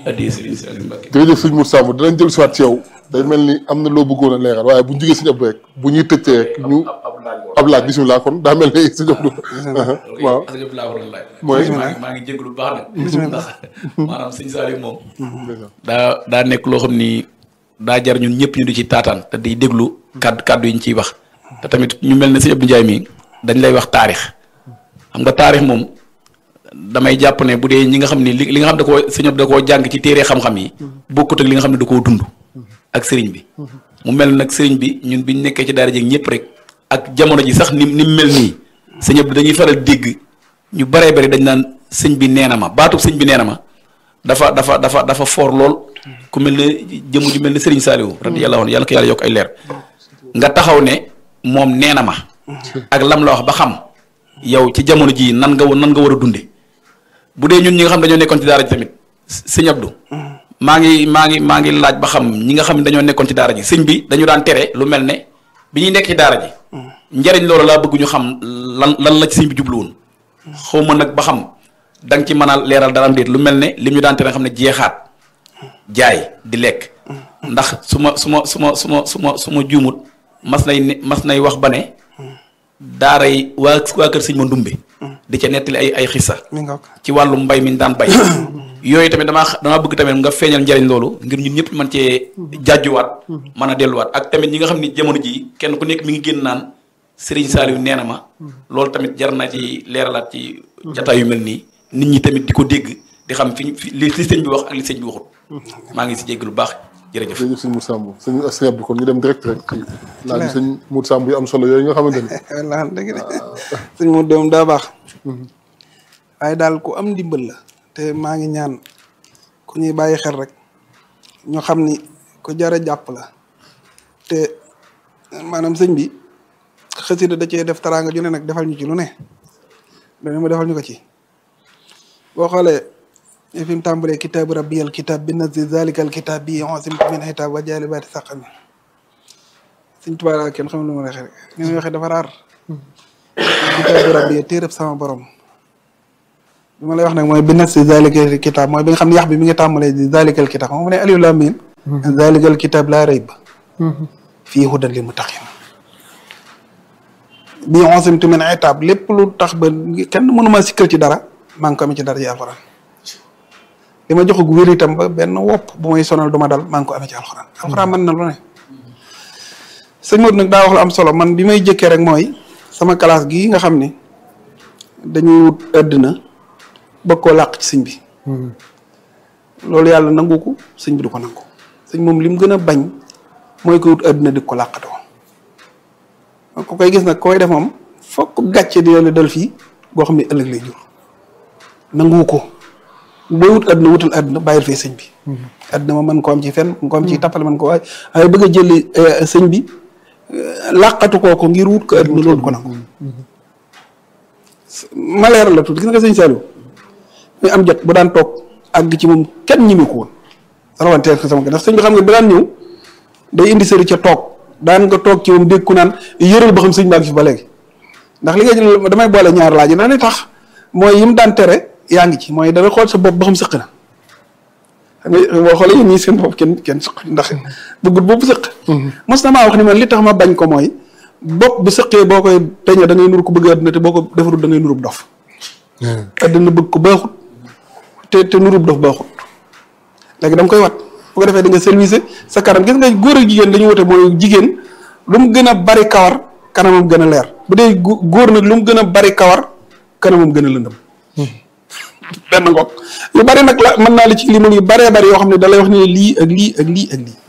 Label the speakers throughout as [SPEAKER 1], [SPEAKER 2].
[SPEAKER 1] addiya Serigne Saliou Mbacké
[SPEAKER 2] jërëjëf sëñ Mour Samb dinañ jël si waat ci yow day mel ni am na loo bëggoon a leeral waaye bu ñu jógee sëñ Abdou rek bu ñuy tëjee rek ñu ab laaj bisimilah kon daa mel ni sëñ Abdou waaw
[SPEAKER 1] parce que laa waroon laaj
[SPEAKER 2] Mooy?
[SPEAKER 1] maa ngi maa ngi jégalu bu baax nag ndax maanaam sëñ Saliou moom daa daa nekk loo xam ni daa jar ñun ñëpp ñu di ci taataan te di déglu kàddu kàddu yi ñu ciy wax te tamit ñu mel ne sëñ Abdou Ndiaye mii dañ lay wax taarix xam nga taarix moom damay jàpp ne bu dee ñi nga xam ni li li nga xam da koo sëñ Abdou da koo jàng ci téere xam-xam yi bokkut ak li nga xam ne da koo dund ak sëriñ bi mu mel nag sëriñ bi ñun biñ nekkee ci daara jeeg ñëpp rek ak jamono ji sax ni ni mu mel nii sëñ Abdou dañuy faral dégg ñu baree bari dañ naan sëñ bi nee na ma baatub sëñ bi nee na ma dafa dafa dafa dafa foor lool ku mel ne jëmu ju mel ne Serigne Saliou radiyallahu anhu yàlla ko yàlla yokk ay leer nga taxaw ne moom nee na ma ak lam la wax ba xam yow ci jamono jii nan nga nan nga war a dunde bu dee ñun ñi nga xam dañoo nekkoon ci daara ji tamit sëñ Abdou maa ngi maa ngi maa ngi laaj ba xam ñi nga xam ne dañoo nekkoon ci daara ji sëñ bi dañu daan tere lu mel ne bi ñuy nekk ci daara ji njariñ loolu laa bëgg ñu xam lan lan la ci sëñ bi jublu woon xaw ma nag ba xam da nga ci mën a leeral dara am déet lu mel ne lim ñu daan tere nga xam ne jeexaat jaay di lekk ndax su ma su ma su ma su ma su ma su ma juumut mas nay ne mas nay wax ba ne daara yi waa waa kër sëñ ma ndumbe di ca nettali ay ay xissa
[SPEAKER 3] mi nga ko
[SPEAKER 1] ci wàllu mbay mi ñu daan bay yooyu tamit damaa xa- damaa bëgg tamit nga feeñal njariñ loolu ngir ñun ñëpp mën cee jàjjuwaat mën a delluwaat ak tamit ñi nga xam ni jamono ji kenn ku nekk mi ngi génn naan Serigne Saliou nee na ma loolu tamit jar na ci leeralaat ci jataay yu mel nii nit ñi tamit di ko dégg di xam fi fi li li sëñ bi wax ak li sëñ bi waxut maa ngi si jégg lu baax jërëjëf
[SPEAKER 2] jërëjëf sëñ Mour Samb sëñ sëñ Abdou kon ñu dem direct rek ci laaj bi sëñ Mour Samb yu am solo yooyu nga xamante ni
[SPEAKER 3] wallaahi dëgg de sëñ mu doom daa baax waaye daal ku am ndimbal la te maa ngi ñaan ku ñuy bàyyi xel rek ñu xam ni ku jar a jàpp la te maanaam sëñ bi xasida da cee def taraanga ju ne nag defal ñu ci lu ne dana mu defal ñu ko ci boo xoolee fi mu tàmbalee kitaabu rabbiyal kitaab bi nazi zalikal kitaab bi onsim min xitaab wa jaali baati saqami sëñ Tuubaa daal kenn xam lu ma waxee rek ni muy waxee dafa raar kitaabu rabbi téereb sama borom bi ma lay wax nag mooy bi nazi zalikal kitaab mooy bi nga xam ne yax bi mi ngi tàmbalee di zalikal kitaab xam nga mu ne aliou lam miim zalikal kitaab laa rayba fii hudan lil muttaqin bii onsimtu min itaab lépp lu tax ba kenn mënu ma sikkal ci dara maa ngi ko amee ci dara ji alxuraan li ma jox gu wér itam ba benn wopp bu may sonal du ma dal maa ngi ko amee ci alxuraan alxuraan mën na lu ne sëñ Modou nag daa wax lu am solo man bi may jëkkee rek mooy sama classe gii nga xam ni dañuy wut àddina bëgg koo làq ci sëñ bi loolu yàlla nangu ko sëñ bi du ko nangu sëñ moom li mu gën a bañ mooy ko wut àddina di ko làqatoo ku koy gis nag koy def moom fokk gàcce di la dal fii boo xam ne ëllëg lay jur nangu ko booy wut àdduna wutal àdduna bàyyil fee sëñ bi àdduna ma mën ko am ci fenn mën ko am ci tappale mën ko waaye waaye bëgg a jëli sëñ bi làqatu koo ko ngir wut ko àdduna loolu ko nangu ma leeral la tuuti gis nga sëñ Saliou muy am jot bu daan toog àgg ci moom kenn ñimi ko woon rawanteel ko sama ndax sëñ bi xam nga bu daan ñëw day indi sëri ca toog daan nga toog ci moom dégg ku naan yëral ba xam sëñ baa ngi fi ba léegi ndax li nga jël damay boole ñaar laaj yi na ne tax mooy yim daan tere yaa ngi ci mooy dana xool sa bopp ba xam sëq na xam nga boo xoolee yéen ñii seen bopp kenn kenn sëq ndax bëggut bopp sëq mos na maa wax ni man li tax ma bañ ko mooy bopp bu sëqee boo koy peñe da ngay nuru ko bëgg àdduna te boo ko defarul da ngay nurub dof àdduna bëgg ko baaxut te te nurub dof baaxut léegi da nga koy wat bu ko defee da nga service sa kanam gis nga góor ak jigéen dañu wote mooy jigéen lu mu gën a bari kawar kanamam gën a leer bu dee góor nag lu mu gën a bari kawar kanamam gën a lëndëm benn ngoog yu bari nag la mën naa li ci limal yu baree bari yoo xam ne da lay wax ne lii ak lii ak lii ak lii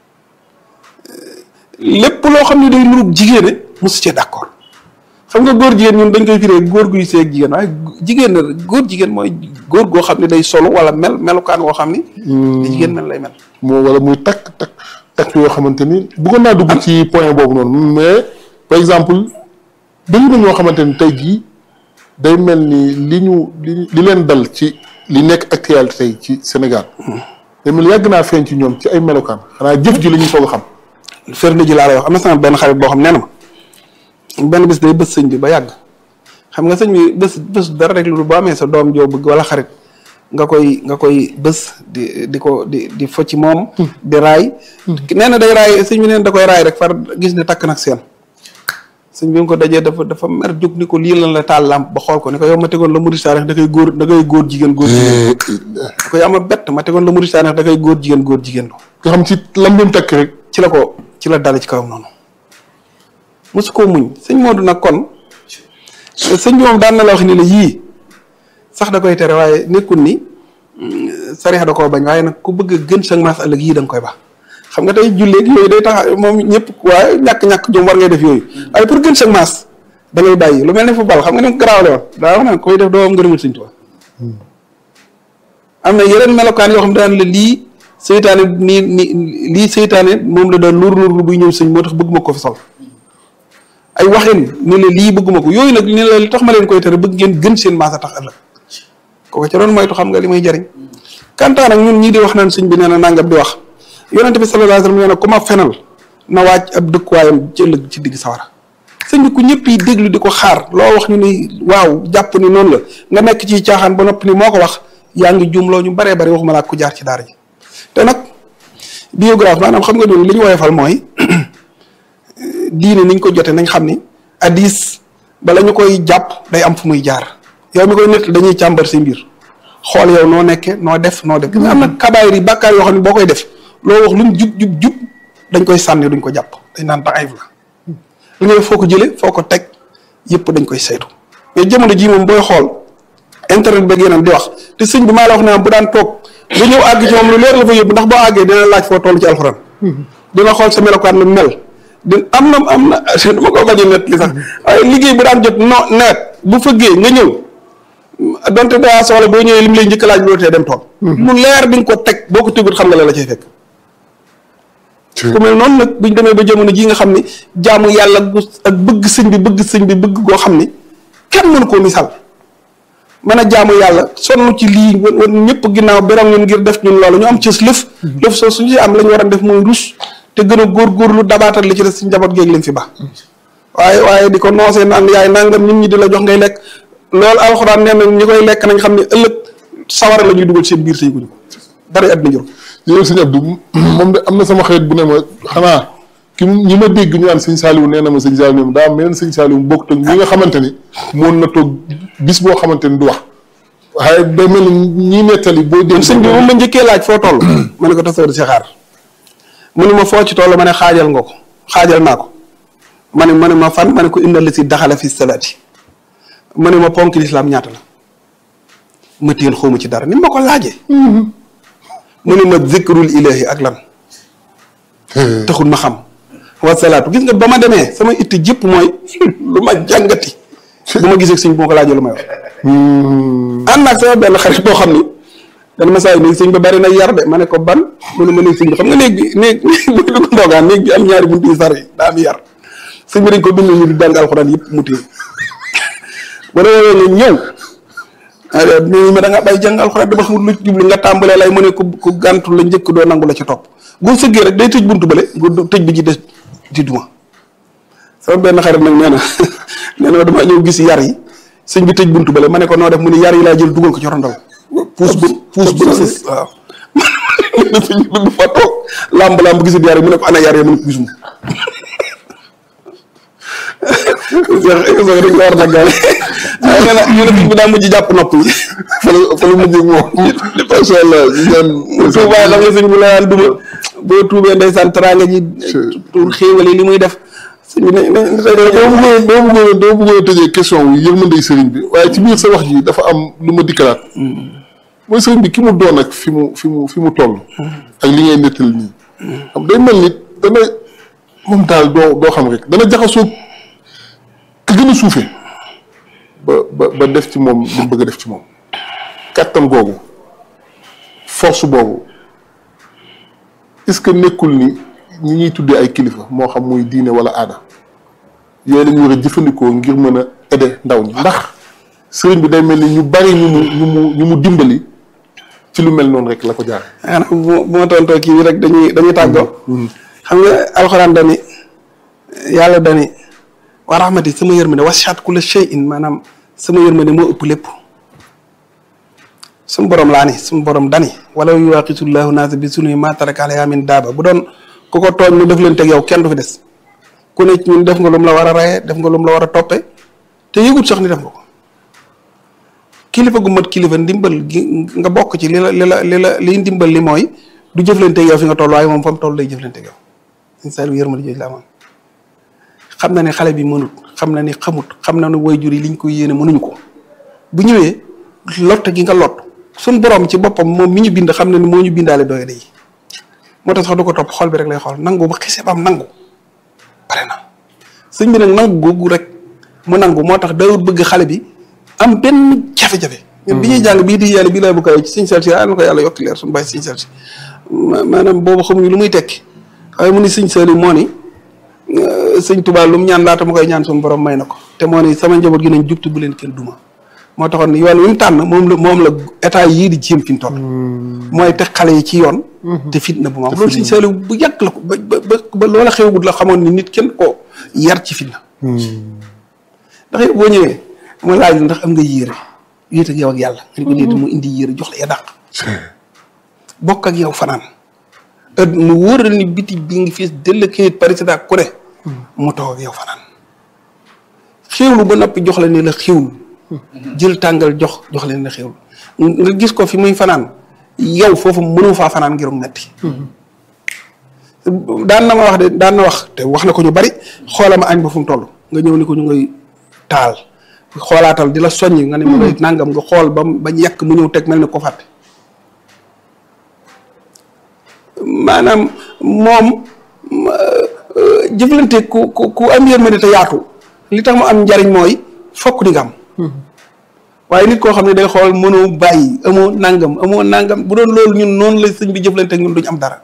[SPEAKER 3] lépp loo xam ne day nurub jigéene mosu cee d'accord xam nga góor jigéen ñun dañ koy firee góor guy seeg jigéen waaye jigéen na góor jigéen mooy góor goo xam ne day solo wala mel melukaan woo xam ni di jigéen mel lay mel
[SPEAKER 2] moo wala muy takk takk takk yoo xamante ni bëggoon naa dugg ci point boobu noonu mais par exemple dañu na ñoo xamante ni tey jii day mel ni li ñu li li leen dal ci li nekk actualité tey ci Sénégal day mel ni yàgg naa feeñ ci ñoom ci ay melokaan xanaa jëf ji la ñu soog a xam
[SPEAKER 3] firnde ji laa lay wax am na sama benn xarit boo xam nee na ma benn bis day bës sëñ bi ba yàgg xam nga sëñ bi bés bés dara rek lu boo amee sa doom joo bëgg wala xarit nga koy nga koy bës di di ko di di fo ci moom di raay nee na day raay sëñ bi neen da koy raay rek far gis ne takk nag seen sëñ bi nga ko dajee dafa dafa mer jóg ni ko lii lan la taal lamp ba xool ko ni ko yow ma tegoon la murid saarix da koy góor da koy góor jigéen góor jigéen da koy ama bett ma tegoon la murid saarix da koy góor jigéen góor jigéen lo
[SPEAKER 2] nga xam ci lam doon takk rek
[SPEAKER 3] ci la ko ci la dale ci kawam noonu mosu koo muñ sëñ Modou nag kon sëñ bi moom daan na la wax ni la yii sax da koy tere waaye nekkul ni sariya da koo bañ waaye nag ku bëgg a gën sa maas ëllëg yii da nga koy baax xam nga tey julleeg yooyu day tax moom ñëpp waaye ñàkk-ñàkk jom war ngay def yooyu waaye pour gën sa maas da ngay bàyyi lu mel ne football xam nga ni ko garaawale woon daa wax naan koy def doo am ngërëmul sëñ Tuubaa am na yeneen melokaan yoo xam daan la lii seytaane nii ni lii seytaane moom la daan luur luur buy ñëw sëñ moo tax bëgg ma ko fi sol ay waxin ni la lii bëgguma ko yooyu nag ni la li tax ma leen koy tere bëgg ngeen gën seen maas a tax ëllëg kooku ca doon moytu xam nga li may jariñ kantaa nag ñun ñii di wax naan sëñ bi nee na nangam di wax yonente bi sallallahu alayhi wasallam nee na ku ma fenal na wàcc ab dëkkuwaayam ci ëllëg ci digg sawara sëñ bi ku ñëpp yi déglu di ko xaar loo wax ñu ni waaw jàpp ni noonu la nga nekk ci caaxaan ba noppi ni moo ko wax yaa ngi jumloo ñu baree bari waxuma laa ku jaar ci daara ji te nag biographe maanaam xam nga ñun li ñu woyofal mooy diine niñ ko jote nañ xam ni hadis bala ñu koy jàpp day am fu muy jaar yow mi koy nett dañuy càmbar si mbir xool yow noo nekke noo def noo def am na kabaayir yi bàkkaar yoo xam ne boo koy def loo wax lu mu jub jub jub dañ koy sànni duñ ko jàpp dañ naan taxayif la li nga def foo ko jële foo ko teg yëpp dañ koy saytu mais jamono jii moom booy xool internet beeg yeneen di wax te sëñ bi maa la wax ne bu daan toog ba ñëw àgg ci moom lu leer la fa yóbbu ndax boo àggee dina laaj foo toll ci alxuraan dina xool sa melokaan lu mel di am na am na dama ko bañ a net li sax waaye liggéey bu daan jot no nawet bu fëggee nga ñëw donte daa soxla boo ñëwee li mu lay njëkk laaj loolu tee dem tool lu leer bi nga ko teg boo ko tëggut xam nga la la cay fekk ku mel noonu nag buñ demee ba jamono jii nga xam ni jaamu yàlla gu ak bëgg sëñ bi bëgg sëñ bi bëgg goo xam ni kenn mënu koo misaal mën a jaamu yàlla sonn ci lii wan ñëpp ginnaaw beroŋ ñun ngir def ñun loolu ñu am cës lëf lëf soo suñu am la ñu war a def mooy rus te gën a góorgóorlu dabaatal li ci des si njaboot géeg leen fi baax waaye waaye di ko noosee naan yaay nangam nit ñi di la jox ngay lekk loolu alxuraan nee na ñi koy lekk nañ xam ne ëllëg sawara la ñuy dugal seen biir tey guñu ko dara at na jël
[SPEAKER 2] yow sëñ Abdou moom de am na sama xarit bu ne ma xanaa ki ñi ma dégg ñu naan sëñ Saliou nee na ma sëñ Saliou daa mel sëñ Saliou bokkut ak ñi nga xamante ni moon na toog bis boo xamante ni du wax waaye day mel ni ñi nettali boo dégg
[SPEAKER 3] sëñ bi moom ma njëkkee laaj foo toll ma ne ko tasoo di si xaar mu ne ma foo ci toll ma ne xaajal nga ko xaajal naa ko ma ne ma ne ma fan ma ne ko indal la si daxala fi salaati ma ne ma ponk lislaam ñaata la ma téyel xawma ci dara ni ma ko laajee mu ne ma zikrul ilahi ak lan taxul ma xam wasalaatu gis nga ba ma demee sama itti jëpp mooy lu ma jàngati bu ma gisee sëñ bu ma ko laajee lu may wax ànd naag sama benn xarit boo xam ni dana ma saa yi néeg sëñ ba bari na yar de ma ne ko ban mu ne ma néeg sëñ bi xam nga néeg bi néeg bu bi ko ndoogaan néeg bi am ñaari buntu yu sar yi daa am yar sëñ bi dañ ko bind ñu di jàng alxuraan yëpp mu téye ba demee nga ñëw nii ma da nga bay jàng alxuraan dama xamul lu jublu nga tàmbalee lay mu ne ku ku gàntu la njëkk doo nangu la ci topp boo sëggee rek day tëj buntu bële nga tëj bi ci des di duma sama benn xarit nag nee na nee na dama ñëw gis yar yi sëñ bi tëj buntu bële ma ne ko noo def mu ne yar yi laa jël dugal ko ci rondal puus ba puus ba sës waaw sëñ bi du fa toog làmb làmb gisul yar yi mu ne ko ana yar yi mu ne puus mu dañ ko war naggaale waaye nee na ñu ne bi daa mujj jàpp nopp yi
[SPEAKER 2] fa la fa la mujj moom macha allah ñu ñaan
[SPEAKER 3] tuubaay xam nga sëñ bi la daan duma boo tuubee ndeysaan teraanga ji tuur xéewal yi li muy def sëñ bi ne ne
[SPEAKER 2] doo bëggoon doo bëggoon doo bëggoon tëjee question wi yërmandey sëriñ bi waaye ci biir sa wax ji dafa am lu ma dikkalaat mooy sëriñ bi ki mu doon ak fi mu fi mu fi mu toll ak li ngay nettali nii xam day mel ni dana moom daal doo doo xam rek dana jaxasoo ka gën a suufee ba ba ba def ci moom li mu bëgg a def ci moom kàttan googu force boobu est-ce que nekkul ni ñi ñuy tuddee ay kilifa moo xam muy diine wala aada yooyu la ñu war a jëfandikoo ngir mën a aider ndaw ñi ndax sëriñ bi day mel ni ñu bari ñu mu ñu mu ñu mu dimbali ci lu mel noonu rek la ko jaar.
[SPEAKER 3] xanaa bu bu ma tontoo kii bi rek dañuy dañuy tàggoo. xam nga alxuraan dani yàlla dani wa rahmati sama yërmande wasi'at kulla shay'in maanaam sama yërmande moo ëpp lépp suñu borom laa ni suñu borom dani wala yuwaqisullahu naasa bi sunu ma taraka alayha min daaba bu doon ku ko tooñ mu def leen teg yow kenn du fi des ku ne ci ñun def nga lu mu la war a rayee def nga lu mu la war a toppe te yëgut sax ni def nga ko kilifa gu mat kilifa ndimbal gi nga bokk ci li la li la li la liy ndimbal li mooy du jëflante yow fi nga toll waaye moom fa mu toll lay jëflante yow sëñ Saliou yërmande jooju la amoon xam na ne xale bi mënut xam na ni xamut xam na ne waajur yi liñ ko yéene mënuñu ko bu ñëwee lott gi nga lott suñ borom ci boppam moom mi ñu bind xam na ni moo ñu bindaale doye yi moo tax sax du ko topp xol bi rek lay xool nangu ba xise ba am nangu pare na sëñ bi nag nangu googu rek mu nangu moo tax dawut bëgg xale bi am benn jafe-jafe ñun bi ñuy jàng bii di yàlla bii laa bu kaw ci sëñ Saliou si na ko yàlla yokk leer suñu bàyyi sëñ Saliou si maanaam boobu xamuñu lu muy tekki waaye mu ni sëñ Saliou moo ni sëñ Tuubaa lu mu ñaan laata ma koy ñaan suñu borom may na ko te moo ni sama njaboot gi nañ jubtu bu leen kenn duma moo taxoon yoon wi mu tànn moom la moom la état yii di jéem fi mu toll mooy teg xale yi ci yoon te fitna bu ma am loolu sëñ Saliou bu yàgg la ko ba ba ba loola xewagul la xamoon ni nit kenn ko yar ci fitna ndax yow boo ñëwee mu laaj la ndax am nga yéere yéet ak yow ak yàlla nga ko déet mu indi yéere jox la ya dàq bokk ak yow fanaan ëdd mu wóor ni biti bi ngi fees dell kayit président ku ne mu toog ak yow fanaan xéwlu ba noppi jox la ni la xéwlu jël tàngal jox jox leen la xéwlu nga gis ko fi muy fanaan yow foofu mënu faa fanaan ngirum metti daan na ma wax de daan na wax te wax na ko ñu bari xoolama añ ba fu mu toll nga ñëw ni ko ñu ngay taal xoolaatal di la soññ nga ne ma lay nangam nga xool ba bañ yàq mu ñëw teg mel ni ko fàtte maanaam moom jëflante ku ku ku am yërmande te yaatu li tax mu am njariñ mooy fokk di nga am waaye nit koo xam ne day xool mënoo bàyyi amoo nangam amoo nangam bu doon loolu ñun noonu la sëñ bi jëflante ak ñun duñ am dara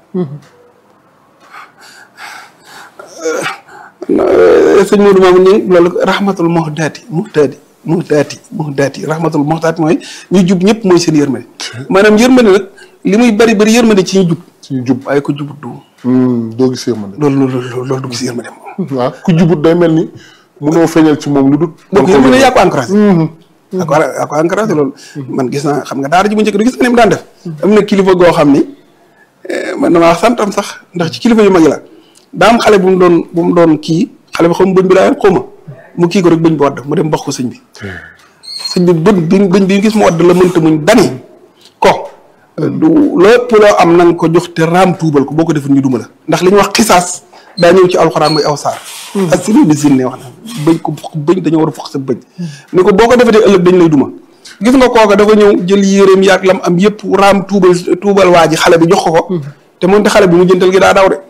[SPEAKER 3] sëñ Modou Mamoun ni loolu rahmatul muhdaati muhdaati muhdaati muhdaati rahmatul muhdaati mooy ñu jub ñëpp mooy seen yërmande maanaam yërmande nag li muy bari bari yërmande ci ñu jub
[SPEAKER 2] ci ñu jub
[SPEAKER 3] waaye ku jubut du
[SPEAKER 2] doo gis yërmande
[SPEAKER 3] loolu loolu loolu du gis yërmande moom
[SPEAKER 2] waaw ku jubut day mel ni mënoo feeñal ci moom lu dut
[SPEAKER 3] donc yërmande yaa ko encouragé yaa ko yaa ko encouragé loolu man gis naa xam nga daara ji bu njëkk du gis nga ni mu daan def am na kilifa goo xam ni man damaa santam sax ndax ci kilifa yu mag yi la daa am xale bu mu doon bu mu doon kii xale bi xaw ma bëñ bi daa xaw ma mu kii ko rek bëñ bi wadd mu dem mboq ko sëñ bi sëñ bi bët bi bëñ bi gis mu wadd la mënta muñ dani ko du lépp loo am na nga ko jox te raam tuubal ko boo ko deful ñu duma la ndax li ñuy wax xisaas daa ñëw ci alxuraan muy aw saar ak sini bi sin ne wax na bëñ ko bëñ dañoo war a fokk sa bëñ ni ko boo ko defetee ëllëg dañ lay duma gis nga kooka dafa ñëw jël yéreem yaag lam am yëpp raam tuubal tuubal waa ji xale bi jox ko ko te moonte xale bi mu jëntal gi daa daw de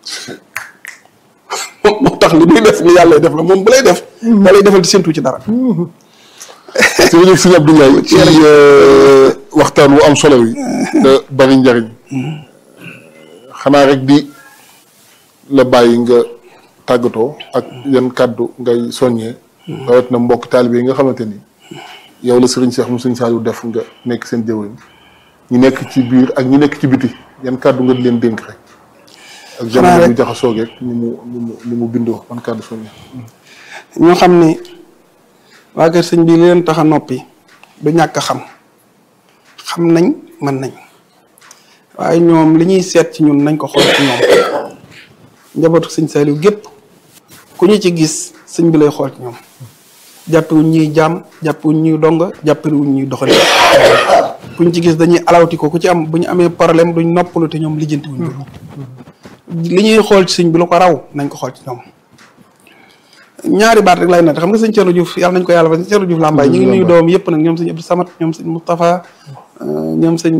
[SPEAKER 3] moo tax li muy def li yàlla def la moom bu lay def da lay defal di séntu ci dara
[SPEAKER 2] jërëjëf sëñ Abdou Ndiaye ci waxtaan wu am solo wi te bari njariñ xanaa rek di la bàyyi nga tàggatoo ak yan kàddu ngay soññee rawat na mbokk taalibe yi nga xamante ni yow la sëriñ Cheikh mu sëriñ Saliou def nga nekk seen jëwriñ ñi nekk ci biir ak ñi nekk ci biti yan kàddu nga di leen dénk rek ak jamono bu jaxasoo geeg ni mu ni mu ni mu bindoo man kàddu soññee
[SPEAKER 3] ñoo xam ni waa kër sëñ bi li leen tax a noppi du ñàkk a xam xam nañ mën nañ waaye ñoom li ñuy seet ci ñun nañ ko xool ci ñoom njabootu sëñ Saliou gépp ku ñu ci gis sëñ bi lay xool ci ñoom jàppewuñ ñuy jaam jàppewuñ ñuy donga jàppewuñ ñuy doxali ku ñu ci gis dañuy alawti ko ku ci am bu ñu amee problème duñ noppalu te ñoom lijjantiwuñ ko li ñuy xool ci sëñ bi lu ko raw nañ ko xool ci ñoom ñaari baat rek lay natt xam nga sëñ Thierno Diouf yàlla nañ ko yàlla ba sëñ Thierno Diouf Lambaye ñu ngi nuyu doom yëpp nag ñoom sëñ Abdou Samad ñoom sëñ Moustapha ñoom sëñ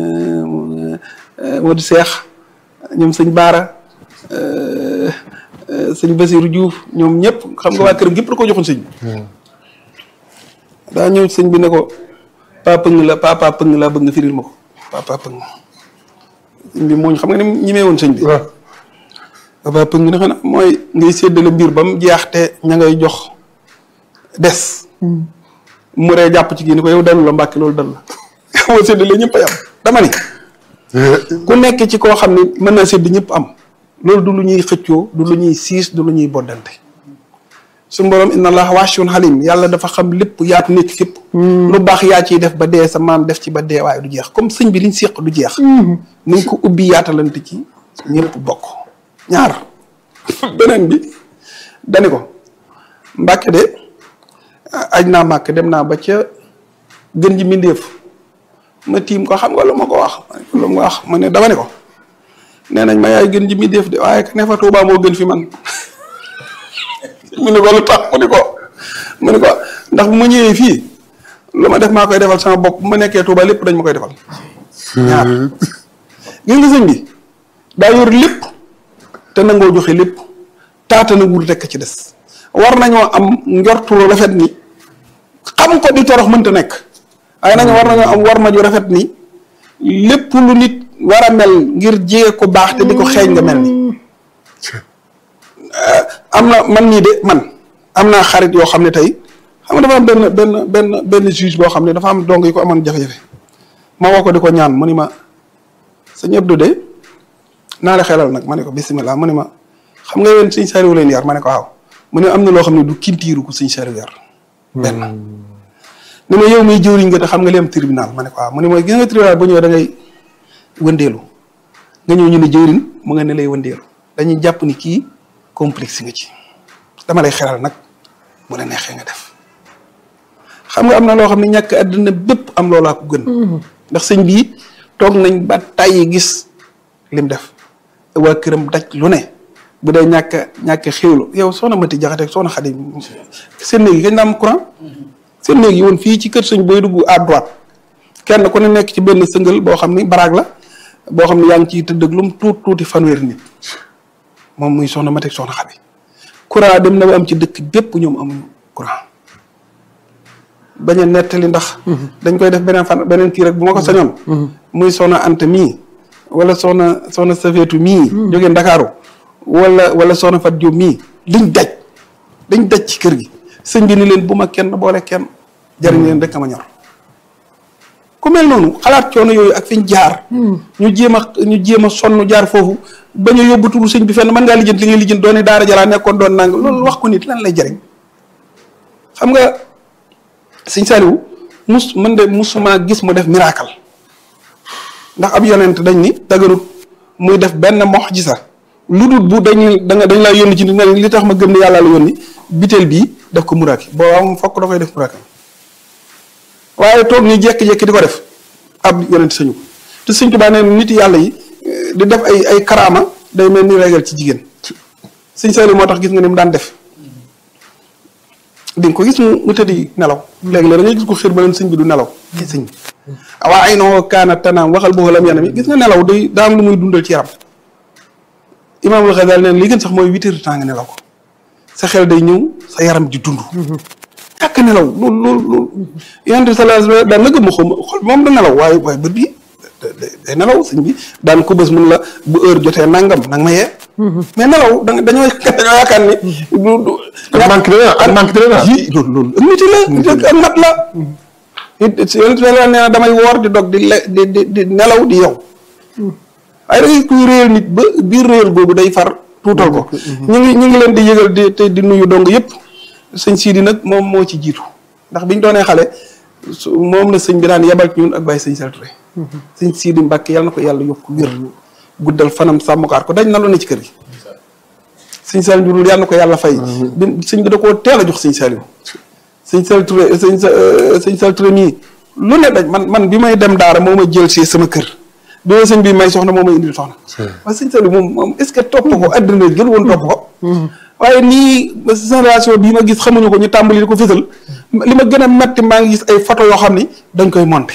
[SPEAKER 3] Modou Cheikh ñoom sëñ Baara sëñ Basirou Diouf ñoom ñëpp xam nga waa këram gépp la ko joxoon sëñ bi daa ñëw sëñ bi ne ko papa pëng la papa pëng laa bëgg nga firil ma ko papa pëng sëñ bi mooñ xam nga ni ñimee woon sëñ bi papa pëng ne xanaa mooy ngay séddale mbir ba mu jeex te ña ngay jox des mu ree jàpp ci kii ni ko yow dalu la mbàkki loolu dal la moo séddale ñëpp ay am dama ni ku nekk ci koo xam ne mën naa sédd ñëpp am loolu du lu ñuy xëccoo du lu ñuy siis du lu ñuy boddante suñu borom inna allah waasiun halim yàlla dafa xam lépp yaatu nekk fépp lu baax yaa ciy def ba dee sa maam def ci ba dee waaye du jeex comme sëñ bi liñ séq du jeex nañ ko ubbi yaatalante ci ñëpp bokk ñaar beneen bi dani ko mbàkke de aj naa màkk dem naa ba ca gën ji mbindéef ma tiim ko xam nga lu ma ko wax lu ma wax ma ne dama ne ko nee nañ ma yaay gën ji mbindéef de waaye ka ne fa Tuubaa moo gën fi man mu ne ko lu tax mu ne ko mu ne ko ndax bu ma ñëwee fii lu ma def maa koy defal sama bopp bu ma nekkee Tuubaa lépp dañ ma koy defal ñaar gis nga sëñ bi daa yor lépp te nangoo joxe lépp taata na wul rekk ci des war nañoo am njortu lu rafet ni xam ko di torox mënta nekk waaye nañu war nañoo am war ma ju rafet ni lépp lu nit war a mel ngir jege ko baax te di ko xeeñ nga mel ni am na man nii de man am naa xarit yoo xam ne tey xam nga dafa am benn benn benn benn juge boo xam ne dafa am dong yi ko amoon jafe-jafe ma woo ko di ko ñaan mu ni ma sëñ Abdou de naa la xelal nag ma ne ko bisimilah mu ne ma xam nga yéen sëñ Saliou leen yar ma ne ko waaw mu ne am na loo xam ne du kintiiru ko sëñ Saliou yar benn ne ma yow muy jëwriñ nga te xam nga li am tribunal ma ne ko waaw mu ne mooy gis nga tribunal bu ñëwee da ngay wëndeelu nga ñëw ñu ne jëwriñ mu nga ne lay wëndeelu dañuy jàpp ni kii complexe nga ci dama lay xelal nag bu la neexee nga def xam nga am na loo xam ne ñàkk àddina bépp am loolaa ko gën ndax sëñ bii toog nañ ba tàyyi gis lim def waa këram daj lu ne bu dee ñàkk ñàkk xéwlu yow soxna Mati Jaxate soxna Xadi seen néeg yi kañ la am courant seen néeg yi woon fii ci kër sëñ booy dugg à droite kenn ku ne nekk ci benn sëngal boo xam ni baraag la boo xam ne yaa ngi ciy tëdd ak lum tuut tuuti fanweeri nit moom muy soxna Mati soxna Xadi courant dem na ba am ci dëkk bépp ñoom amuñu courant bañ a nettali ndax. dañ koy def beneen fan beneen kii rek bu ma ko sañoon. muy soxna Anta mii wala soxna soxna Safeetu mii. jógee Ndakaaru wala wala soxna Fat Diop mii liñ daj dañ daj ci kër gi sëñ bi ni leen bu ma kenn boole kenn jariñ leen rek a ma ñor. ku mel noonu xalaat coono yooyu ak fiñ jaar. ñu jéem a ñu jéem a sonn jaar foofu bañ a yóbbu turu sëñ bi fenn mën ngaa lijjant li ngay lijjant doone daara jalaa nekkoon doon nang loolu wax ko nit lan lay jariñ xam nga. sëñ Saliou mus man de musuma gis mu def miracle ndax ab yonent dañ ni dagarut muy def benn mu'jiza lu dul bu dañ da nga dañ laa yónni ci nit li tax ma gëm ne yàlla la yónni biteel bii def ko miracle boo am fokk da koy def miracle waaye toog ni jékki-jékki di ko def ab yonent sañu ko te sëñ Tuubaa nee nit yàlla yi di def ay ay karaama day mel ni régal ci jigéen sëñ Saliou moo tax gis nga ni mu daan def di nga ko gis mu mu tëddi nelaw léegi-léeg da ngay gis ko xiir ba leen sëñ bi du nelaw ki sëñ bi waa ay noo kaana tanaam waxal boo lam yanam yi gis nga nelaw day daa am lu muy dundal ci yaram imaamul Xasaali neen li gën sax mooy huit heures de temps nga nelaw ko sa xel day ñëw sa yaram di dund ñàkk nelaw loolu loolu loolu yonent bi sallallahu alayhi wa sallam daan na gëm ma xaw ma xol moom da nelaw waaye waaye bët bi day nelaw sëñ bi daan ko bés mun la bu heure jotee nangam nag ma yee mais nelaw da dañoo dañoo yaakaar ni. du du
[SPEAKER 2] ak manque de ak manque de la.
[SPEAKER 3] ji loolu loolu ak nit la ak mat la. it yonent bi nee na damay woor di dog di le di di di nelaw di yow. waaye da ngay kuy réyal nit ba biir réyal boobu day far tuutal ko. ñu ngi ñu ngi leen di yëgal di te di nuyu dong yëpp. sëñ Sidi nag moom moo ci jiitu ndax biñ doonee xale su moom la sëñ bi daan yebal ci ñun ak bàyyi sëñ Sall Touré. sëñ Sidi Mbàkke yàlla na ko yàlla yokk wér. guddal fanam sàmmkaat ko dañ na lu ne ci kër gi sëñ Saliou Ndiourou yàlla na ko yàlla fay bi sëñ bi da koo teel a jox sëñ Saliou sëñ Saliou Touré sëñ sëñ Saliou Touré mii lu ne dañ man man bi may dem daara moo ma jël si sama kër bi ma sëñ bi may soxna moo may indil soxna waaye sëñ Saliou moom moom est ce que topp ko àddina jël woon topp ko waaye nii génération bii ma gis xamuñu ko ñu tàmbali di ko fësal li ma gën a metti maa ngi gis ay photo yoo xam ni dañ koy monté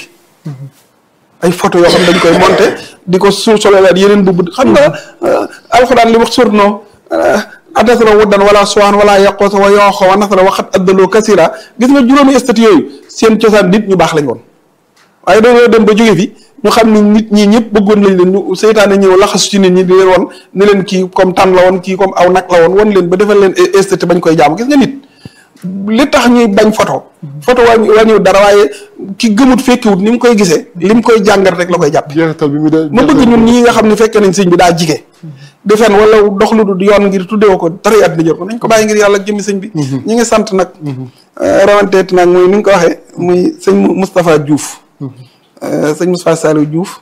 [SPEAKER 3] ay photo yoo xam ne dañ koy monté di ko suuf solowaat yeneen bubb xam nga alxuraan li wax surnoo adasala wuddan wala suwaan wala yaqoosa wa yooxo wa nasala waxat addaloo kasira gis nga juróomi statut yooyu seen cosaan nit ñu baax lañ woon waaye dañoo dem ba jóge fi ñu xam ni nit ñi ñëpp bëggoon lañ leen ñu seytaane ñëw laxasu ci nit ñi di leen won ni leen kii comme tànn la woon kii comme aw nag la woon won leen ba defal leen statut bañ koy jaamu gis nga nit li tax ñuy bañ photo photo wàññi wàññiwut dara waaye ki gëmut fekkiwut ni mu koy gisee li mu koy jàngat rek la koy jàpp
[SPEAKER 2] jeexital bi mu de
[SPEAKER 3] ma bëgg ñun ñii nga xam ne fekkee nañ sëñ bi daa jige di fen wala dox lu du yoon ngir tuddee ko dara àddina jot ko nañ ko bàyyi ngir yàlla ak jëmmi sëñ bi ñi ngi sant nag rawanteet nag muy ni nga ko waxee muy sëñ Moustapha Diouf sëñ Moustapha Saliou Diouf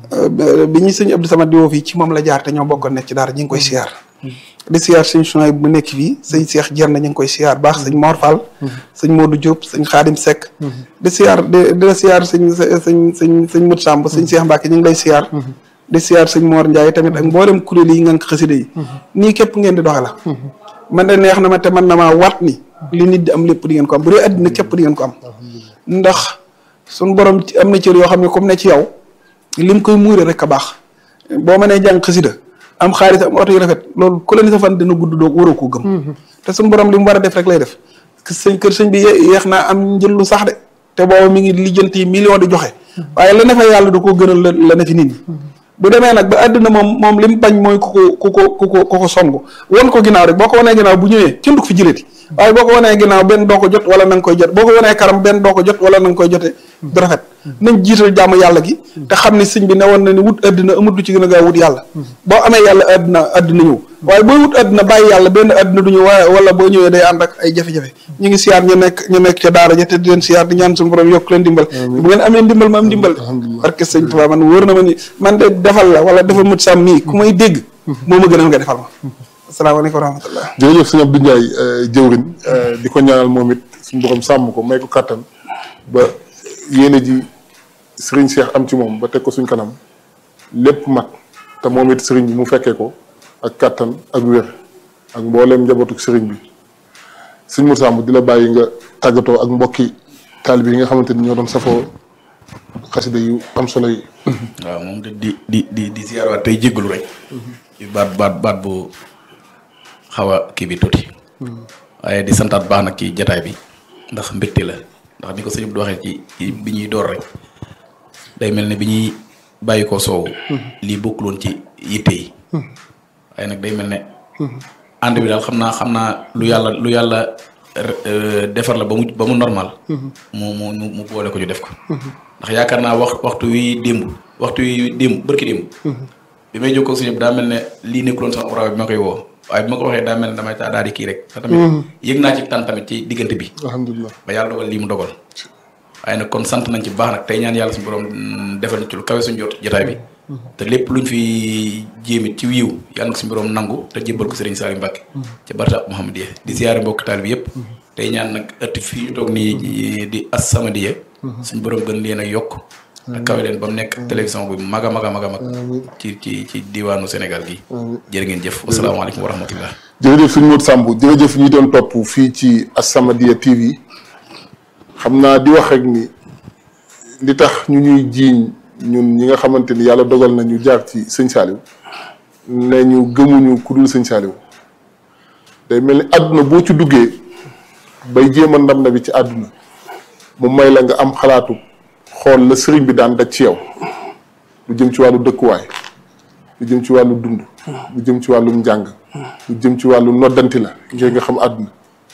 [SPEAKER 3] bi ñu sëñ Abdou Samad di woo fii ci moom la jaar te ñoo bokkoon nekk ci daara ñi ngi koy siyaar di siyaar sëñ Chouaï bu nekk fii sëñ Cheikh Jerna ñu ngi koy siyaar baax sëñ Mor Fall sëñ Modou Diop sëñ Khadim Seck di siyaar di di la siyaar sëñ sëñ sëñ sëñ Mout Samb sëñ Cheikh Mbacke ñu ngi lay siyaar di siyaar sëñ Mor Ndiaye tamit ak mboolem kuréel yi ngànk xasida yi nii képp ngeen di doxe la man de neex na ma te man na maa wat ni li nit di am lépp di ngeen ko am bu dee àddina képp di ngeen ko am ndax suñ borom am na cër yoo xam ne comme ne ci yow lim koy muure rek a baax boo mënee jàng xasida am xaalis am oto yu rafet loolu ku la ni sa fan dina gudd doo waroo koo gëm te suñ borom li mu war a def rek lay def sëñ kër sëñ bi yeex naa am njël lu sax de te booba mi ngi lijjanti million di joxe waaye la ne fa yàlla da koo gënal la la ne fi nit ñi bu demee nag ba àddina moom moom li mu bañ mooy ku ko ku ko ku ko ku ko song won ko ginnaaw rek boo ko wanee ginnaaw bu ñëwee kenn du ko fi jëlati waaye boo ko wanee ginnaaw benn doo ko jot wala na nga koy jot boo ko wanee karam benn doo ko jot wala na nga koy jote du rafet nañ jiital jàmm yàlla gi te xam ni sëñ bi ne woon na ni wut àddina amut lu ci gën a gaaw wut yàlla boo amee yàlla àddina àddina ñëw waaye booy wut àddina bàyyi yàlla benn àddina du ñëw waaye wala boo ñëwee day ànd ak ay jafe-jafe ñu ngi siyaar ñu nekk ñu nekk ca daara ja te di leen siyaar di ñaan suñu borom yokk leen dimbal bu ngeen amee ndimbal ma am ndimbal parce que sëñ Tuubaa man wóor na ma ni man de defal la wala defal mut sàmm mii ku may dégg moo ma gënal nga defal ma asalaamaaleykum wa rahmatullah
[SPEAKER 2] jërëjëf sëñ Abdou Ndiaye jëwrin di ko ñaanal moom it suñu borom sàmm ko may ko kàttan ba yéene ji sëriñ Cheikh am ci moom ba teg ko suñ kanam lépp mat te moom it sëriñ bi mu fekkee ko ak kàttan ak wér ak mbooleem njabootu sëriñ bi sëñ Moussa Samb di la bàyyi nga tàggatoo ak mbokki taalibe yi nga xamante ni ñoo doon safoo xasida yu am solo yi.
[SPEAKER 1] waaw moom de di di di di ziyaaraat tey jéggalu rek. ci baat baat baat bu xaw a kii bi tuuti. waaye di santaat baax nag ci jataay bi ndax mbégte la ndax ni ko sëñ bi waxee ci bi ñuy door rek day mel ne bi ñuy bàyyi ko soow. lii bokkul woon ci yitte yi. waaye nag day mel ne. ànd bi daal xam naa xam naa lu yàlla lu yàlla defar la ba mu ba mu normal. mu mu mu boole ko ñu def ko. ndax yaakaar naa wax waxtu wi démb waxtu wi démb bërki démb. bi may jokkoo suñu daa mel ne lii nekkuloon sama programme bi ma koy woo waaye bi ma ko waxee daa mel ne damay taa daal di kii rek. te tamit yëg naa ci tan tamit ci diggante bi.
[SPEAKER 2] alhamdulilah
[SPEAKER 1] ba yàlla dogal lii mu dogal. waaye nag kon sant nañ ci bu baax nag tey ñaan yàlla suñu borom defal ñu ci lu kawe suñu jot jotaay bi. te lépp luñ fi jéemit ci wiiw yàlla na suñu borom nangu te jébbal ko Serigne Saliou Mbacke. ca Barta Mouhamadiyya di ziyaare mbokk taal bi yëpp. tey ñaan nag ëtt fii ñu toog nii di As-Samadiyya. suñu borom gën leen a yokk. te kawe leen ba mu nekk télévision bu mag a mag a mag a mag. ci ci ci diwaanu Sénégal gi. jërë ngeen jëf wasalaamaaleykum wa rahmatullah.
[SPEAKER 2] jërëjëf suñu Modou Samb jërëjëf ñi doon topp fii ci As-Samadiyya TV xam naa di wax rek ni li tax ñu ñuy jiiñ ñun ñi nga xamante ni yàlla dogal na ñu jaar ci sëñ Saliou ne ñu gëmuñu ku dul sëñ Saliou day mel ni àdduna boo ci duggee bay jéem a ndam na bi ci àdduna mu may la nga am xalaatu xool la sëriñ bi daan daj ci yow lu jëm ci wàllu dëkkuwaay lu jëm ci wàllu dund lu jëm ci wàllum njàng lu jëm ci wàllu noddanti la ngir nga xam àdduna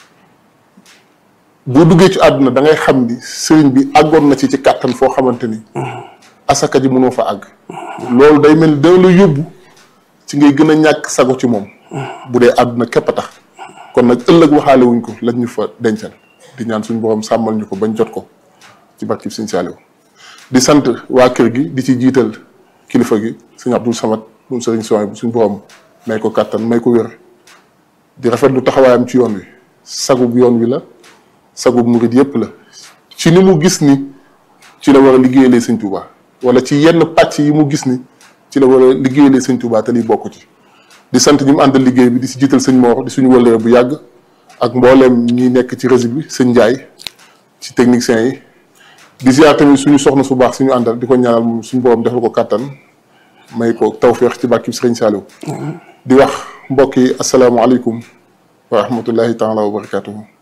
[SPEAKER 2] boo duggee ci àdduna da ngay xam ni sëriñ bi àggoon na ci ci kàttan foo xamante ni asaka ji mënoo fa àgg loolu day mel ni dana la yóbbu ci ngay gën a ñàkk sago ci moom bu dee àdduna képp a tax kon nag ëllëg waxaale wuñ ko lañ ñu fa dencal di ñaan suñu borom sàmmal ñu ko bañ jot ko ci barkib sëñ Saliou di sant waa kër gi di ci jiital kilifa gi sëñ Abdou Samad moom sëriñ Soy bu suñu borom may ko kàttan may ko wér di rafetlu taxawaayam ci yoon wi sagub yoon wi la sagub murid yépp la ci ni mu gis ni ci la war a liggéeyalee sëñ Touba wala ci yenn pàcc yi mu gis ni ci la war a liggéeyalee sëñ Touba te liy bokk ci di sant ñi mu àndal liggéey bi di si jiital sëñ Mor di suñu wëllëre bu yàgg ak mbooleem ñi nekk ci réseau bi sëñ Ndiaye ci techniciens yi di ziar tamit suñu soxna su baax suñu àndal di ko ñaanal moom suñu borom defal ko kàttan may ko tawféex ci bàkki sëriñ Saliou di wax mbokk yi asalaamaaleykum wa rahmatullahi taala wa barakatuhu